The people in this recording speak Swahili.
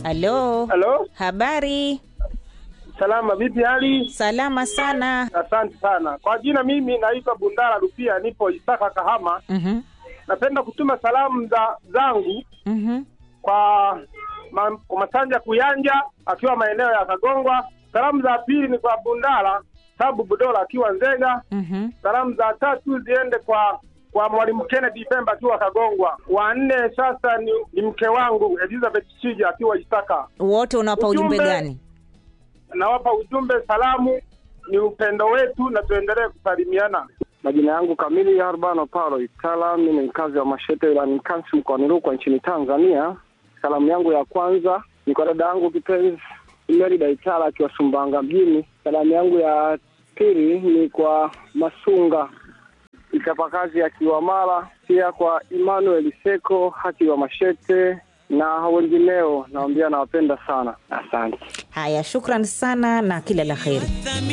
Halo, Halo, habari? salama, vipi hali? Salama sana. Asante sana kwa jina. Mimi naitwa Bundara Rupia, nipo Isaka, Kahama. Mhm, Napenda kutuma salamu za zangu mhm, kwa ma, kwa Masanja Kuyanja akiwa maeneo ya Kagongwa. Salamu za pili ni kwa Bundara Sabu Budola akiwa Nzega. mhm. Salamu za tatu ziende kwa kwa mwalimu Kennedy Pemba akiwa Kagongwa. Wa nne sasa ni, ni mke wangu Elizabeth Chija akiwa Isaka. Wote unawapa ujumbe Ujumbe. gani? Nawapa ujumbe, salamu ni upendo wetu na tuendelee kusalimiana. Majina yangu kamili ya Arbano Paulo Itala, mimi ni mkazi wa Mashete wilayani Nkasi mkoani Rukwa nchini Tanzania. Salamu yangu ya kwanza ni kwa dada yangu kipenzi Merida Itala akiwa Sumbanga mjini. Salamu yangu ya pili ni kwa Masunga mchapakazi akiwa Mara, pia kwa Emmanuel Seko akiwa Mashete na wengineo. Naambia nawapenda sana, asante. Haya, shukran sana na kila la heri.